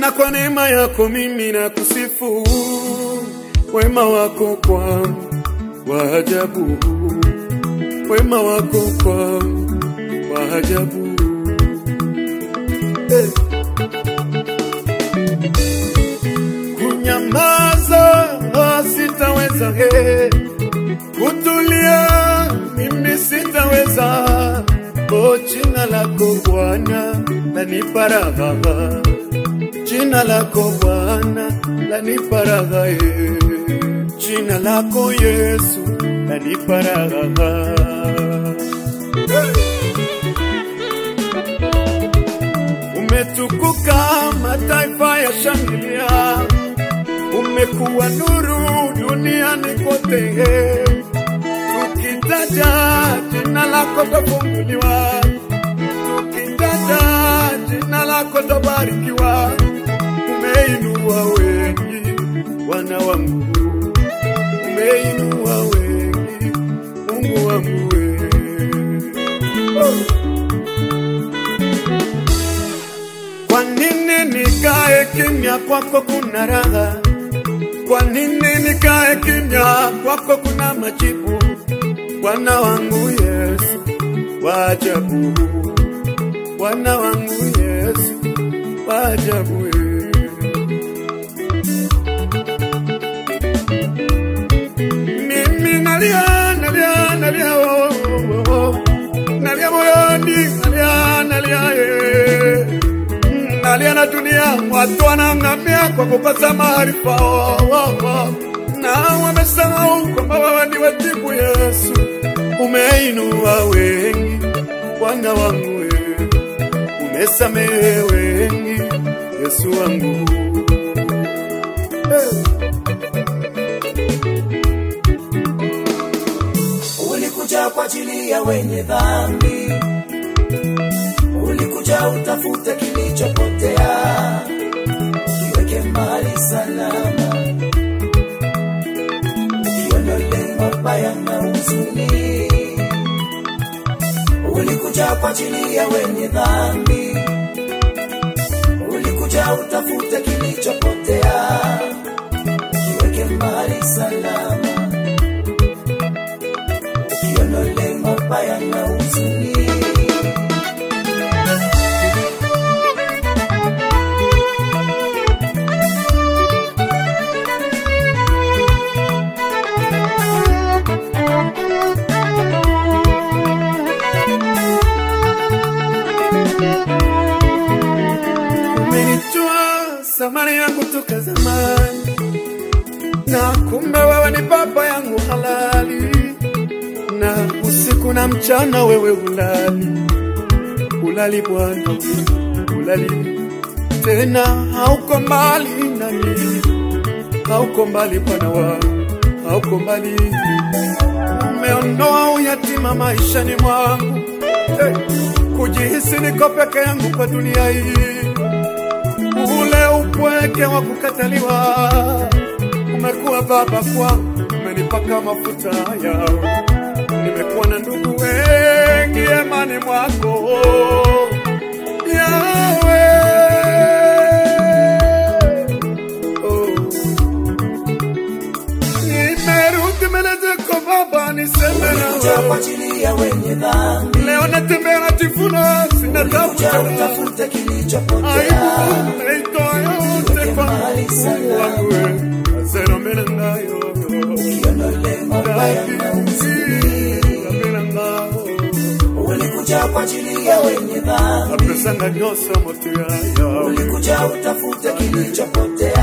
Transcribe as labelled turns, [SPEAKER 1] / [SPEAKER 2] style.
[SPEAKER 1] Bwana, kwa neema yako mimi na kusifu, wema wako kwangu wa ajabu, wema wako kwangu wa ajabu. Eh. Kunyamaza sitaweza, eh. kutulia mimi sitaweza. O, jina lako Bwana lanipa raha, jina lako Bwana lanipa raha, eh. jina lako Yesu lanipa raha. Umetukuka, mataifa ya shangilia, umekuwa nuru duniani kote. Tukitaja jina lako tafunguliwa, tukitaja jina lako tabarikiwa. Umeinua wengi wana wangu, umeinua wengi Mungu wangu we. Oh. Kwa nini nikae kimya? Kwako kuna raha. Kwa nini nikae kimya? Kwako kuna majibu. Bwana wangu Yesu, wa ajabu. Bwana wangu Yesu, wa ajabu. eh. Mimi nalia, nalia, nalia, oh, oh, oh. nalia moyoni, nalia, nalia, eh. Mm, nalia na dunia, watu wanang'amia kwa kukosa maarifa, oh, oh, oh. na wamesahau kwamba wewe ni wajibu. Yesu, umeinua wengi, Bwana wangu, eh. umesamehe wengi, Yesu wangu eh.
[SPEAKER 2] Ulikuja kwa ajili ya wenye dhambi, ulikuja utafute kilichopotea, kiweke mahali salama, ukiondole mabaya na huzuni. Ulikuja kwa ajili ya wenye dhambi, ulikuja utafute kilichopotea, kiweke mahali salama ukiondole mabaya na huzuni.
[SPEAKER 1] Umenitoa samani yangu toka zamani, na kumbe wewe ni baba yangu halali, na usiku na mchana wewe ulali, ulali Bwana, ulali tena, hauko mbali nami, hauko mbali Bwana wangu, hauko mbali. Umeondoa uyatima maishani mwangu, hey, kujihisi niko peke yangu kwa dunia hii ule upweke wa kukataliwa. Umekuwa baba kwangu, umenipaka mafuta yao. Nimekuwa na ndugu wengi emani mwako Yawe. Oh. Nimerudi mbele zako Baba, niseme
[SPEAKER 2] Ulikuja kwa
[SPEAKER 1] nawe
[SPEAKER 2] ajili ya wenye dhambi,
[SPEAKER 1] leo, natembea najifuna, sina tabu
[SPEAKER 2] ulikuja
[SPEAKER 1] tena.
[SPEAKER 2] utafute kilichopotea,
[SPEAKER 1] Aibu naitoa yote kwa Mungu wangu, asema mbele ngayo
[SPEAKER 2] ukiondole mabaya na huzuni.
[SPEAKER 1] mbele ngao
[SPEAKER 2] Ulikuja kwa ajili ya wenye dhambi,
[SPEAKER 1] apesanga nyosa moto yaya
[SPEAKER 2] ulikuja utafute kilichopotea,